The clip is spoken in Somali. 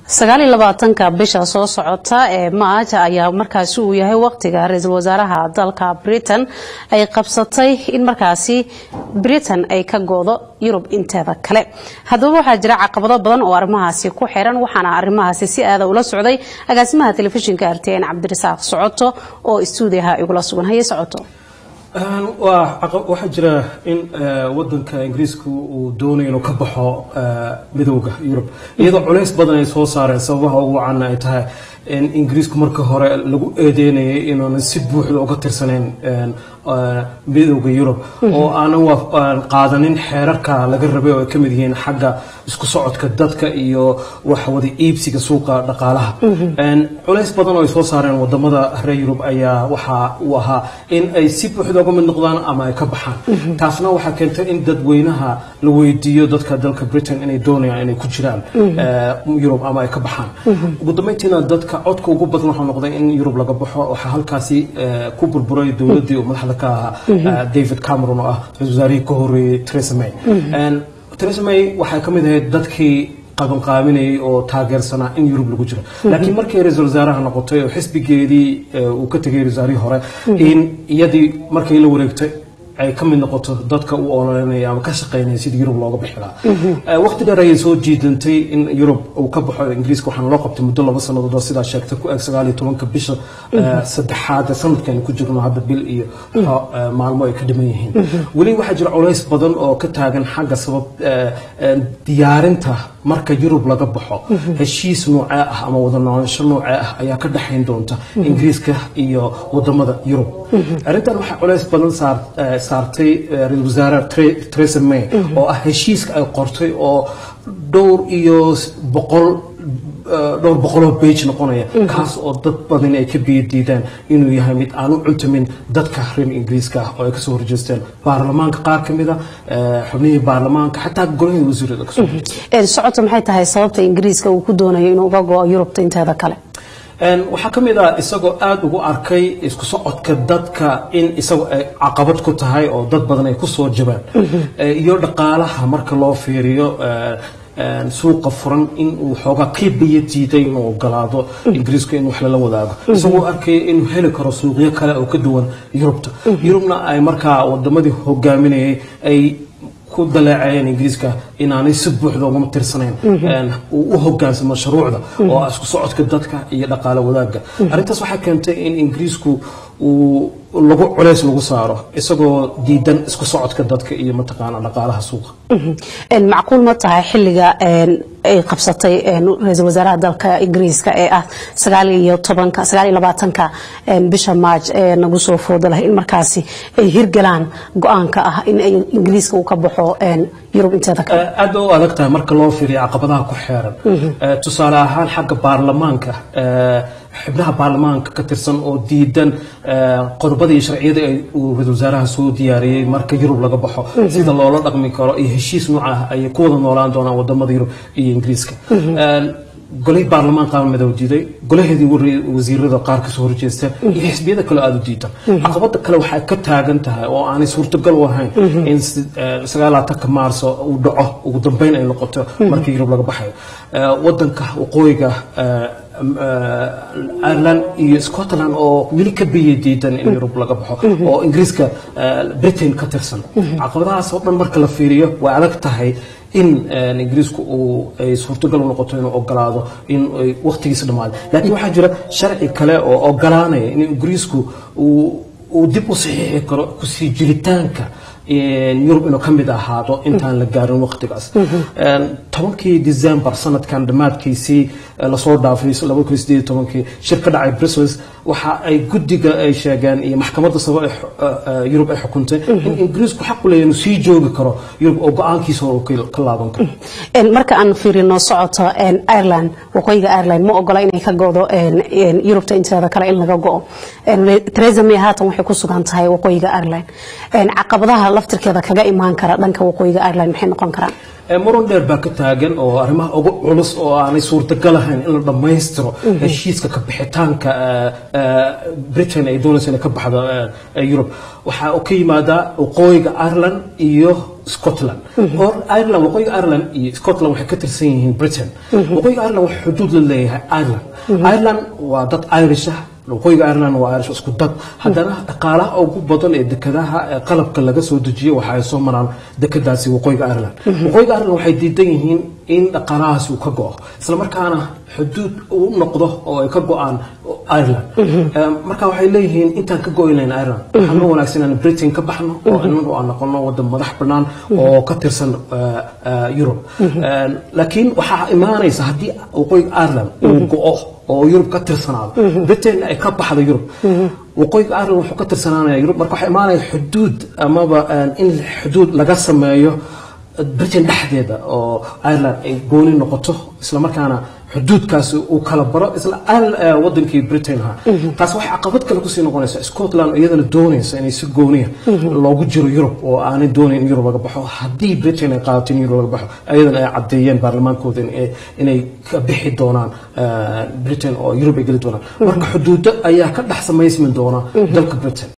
sagaal iyo labaatanka bisha soo socota ee maaj ayaa markaasi uu yahay waqtiga ra-iisul wasaaraha dalka britain ay qabsatay in markaasi britain ay ka goodo yurub inteeda kale haddaba waxaa jira caqabado badan oo arrimahaasi ku xiran waxaana arrimahaasi si aada ula socday agaasimaha telefishinka rtn cabdirasaaq socoto oo istuudiyaha igula sugan haye socoto waxaa jira in wadanka ingiriiska uu doonayo inuu ka baxo midooda yurub iyadoo culays badan ay soo saareen sababaha ugu wacan ay tahay in ingiriisku marka hore lagu eedeynayay inuunan si buuxda uga tirsanayn midooda yurub oo aanan qaadanin xeerarka laga rabay oo ay ka mid yihiin xagga isku socodka dadka iyo waxwada iibsiga suuqa dhaqaalaha culays badan oo ay soo saareen wadamada reer yurub ayaa waxa uu ahaa in ay si buuxda uga mid noqdaan ama ay ka baxaan taasna waxaa keentay in dadweynaha la weydiiyo dadka dalka britain inay doonayaan inay ku jiraan yurub ama ay ka baxaan ugu dambeyntiina dadka codka ugu badan waxaa noqday in yurub laga baxo waxaa halkaasi ku burburay dowladdii uu madaxda ka ahaa david cameron oo ah ra-isul wasaarihii ka horreeyey theresa may theresa may waxay ka mid ahayd dadkii qabanqaabinayay oo taageersanaa in yurub lagu jiro laakiin markay ra-isul wasaaraha noqotay oo xisbigeedii uu ka tegay wasaarihii hore in iyadii markay la wareegtay ay ka mid noqoto dadka u ololeynaya ama ka shaqeynaya sidii yurub looga bixi lahaa waqti dheer ayay soo jiidantay in yurub uu ka baxo ingiriiska waxaana loo qabtay muddo laba sannadood oo sidaa sheegtay ku eg sagaal iyo tobanka bisha saddexaad sanadkan ku jirno hadda bil iyo maalmo ay ka dhiman yihiin weli waxaa jira culays badan oo ka taagan xagga sabab diyaarinta marka yurub laga baxo heshiis noocee ah ama wada noolosho noocee ah ayaa ka dhexayn doonta ingiriiska iyo wadamada yurub arrintan waxaa culays badan saartay ra-isul wasaare theresa may oo ah heshiiska ay qortay oo dhowr iyo boqol dhowr boqoloo bage noqonaya kaas oo dad badan ay ka biyo diidaan inuu yahay mid aan u cuntamin dadka reer ingiriiska ah oo ay kasoo horjeesteen baarlamaanka qaar ka mid a xubnihii baarlamaanka xataa golihii wasiirada kasoo horjeesteen socoto maxay tahay sababta ingiriiska uu ku doonayo inuu uga go-o yurubta inteeda kale waxaa ka mid ah isagoo aada ugu arkay isku socodka dadka in isagoo ay caqabad ku tahay oo dad badan ay kusoo jabaan iyo dhaqaalaha marka loo fiiriyo suuqa furan in uu xoogaa ka biyo diiday inuu ogolaado ingiriiska in wax lala wadaago isagoo arkaya inuu heli karo suuqyo kale oo ka duwan yurubta yurubna ay markaa wadamadii hogaaminayay ay ku daleecayeen ingiriiska inaanay si buuxda ugama tirsanayn uu u hogaansamo shuruucda oo isku socodka dadka iyo dhaqaale wadaagga arrintaas waxay keentay in ingiriisku uu lagu culays lagu saaro isagoo diidan isku socodka dadka iyo mataqaana dhaqaalaha suuqa macquul ma tahay xilliga ay qabsatay ra-iisul wasaaraha dalka ingiriiska ee ah sagaal iyo tobanka sagaal iyo labaatanka bisha maaj ee nagu soo fooda lahay in markaasi ay hirgalaan go-aanka ah in ay ingiriiska uu ka baxo yurub inteeda kale aad ba u adag tahay marka loo fiiriyo caqabadaha ku xeeran tusaale ahaan xagga baarlamaanka xubnaha baarlamaanka ka tirsan oo diidan qodobada iyo sharciyada uu ra-isul wasaaraha soo diyaariyey marka yurub laga baxo sida loola dhaqmi karo iyo heshiis nooca ah ayay ku wada noolaan doonaan wadamada yurub iyo ingiriiska golihii baarlamaan qaar madow diiday golaheedii wasiirada qaar kasoo horjeesta iyo xisbiyada kale aada u diidan caqabada kale waxay ka taagan tahay oo aanay suurtagal u ahayn in sagaalaatanka maarso uu dhaco ugu dambeyn ay noqoto markii yurub laga baxayo wadanka waqooyiga ireland iyo scotland oo weli ka biya diidan in yurub laga baxo oo ingiriiska britain ka tirsan caqabadahaas oo dhan marka la fiiriyo way adag tahay in ingiriisku uu ay suurtagal u noqoto inuu ogolaado in ay waqtigiisa dhammaado laakiin waxaa jira sharci kale oo ogolaanaya in ingiriisku uu dib u saxiixi karo kusii jiritaanka yurub inuu ka mid ahaado intaan la gaarin waqtigaas tobankii december sanadkan dhammaadkiisii lasoo dhaafay laba kun sideed tobankii shir ka dhacay brussels waxa ay guddiga ay sheegeen iyo maxkamadda sabo yurub ay xukuntay in ingiriisku xaq u leeyahay inuu sii joogi karo yurub oo go-aankiisa uu ka laaban karo marka aan fiirino socoto ireland waqooyiga ireland ma ogola inay ka go'do yurubta inteeda kale in laga go'o theresa may haatan waxay ku sugan tahay waqooyiga ireland caqabadaha laftirkeeda kaga imaan kara dhanka waqooyiga ireland maxay noqon karaan muran dheer baa ka taagan oo arrimaha ugu culus oo aanay suurtagal ahayn in la dhammaystiro heshiiska ka bixitaanka britain ay doonaysa inay ka baxdo yurub waxaa ka yimaadaa waqooyiga ireland iyo scotland oo ireland waqooyiga ireland iyo scotland waxay ka tirsan yihiin britain waqooyiga ireland wax xuduud la leeyahay ireland ireland waa dad irish ah waqooyiga ireland waa irish isku dad haddana dhaqaalaha ugu badan ee dekedaha ee qalabka laga soo dejiyo waxa ay soo maraan dekedaasi waqooyiga ireland waqooyiga ireland waxay diidan yihiin in dhaqaalahaasi uu ka go'o isla markaana xuduud uu noqdo oo ay ka go'aan ireland marka waxay leeyihiin intaan ka go'i lahayn ireland waxaa noo wanaagsan inaan britain ka baxno oo inagu aan noqono wadan madax bannaan oo ka tirsan europe laakiin waxaa imaanaysa haddii waqooyiga ireland uu go'o oo yurub ka tirsanaado britain ay ka baxdo yurub waqooyiga ireland wuxuu ka tirsanaanaya yurub marka waxaa imaanaya xuduud amaba in xuduud laga sameeyo britain dhexdeeda oo ireland ay gooni noqoto isla markaana xuduudkaas uu kala baro isla wadankii britain ha taas waxay caqabad kale kusii noqonaysa scotland iyadana doonaysa inay si gooniya loogu jiro yurub oo aanay doonayn in yurub laga baxo haddii britain ay qaadato in yurub laga baxo iyadana ay caddeeyeen baarlamaankooda inay ka bixi doonaan britain oo yurub ay geli doonaan marka xuduudo ayaa ka dhex samaysmi doona dalka britain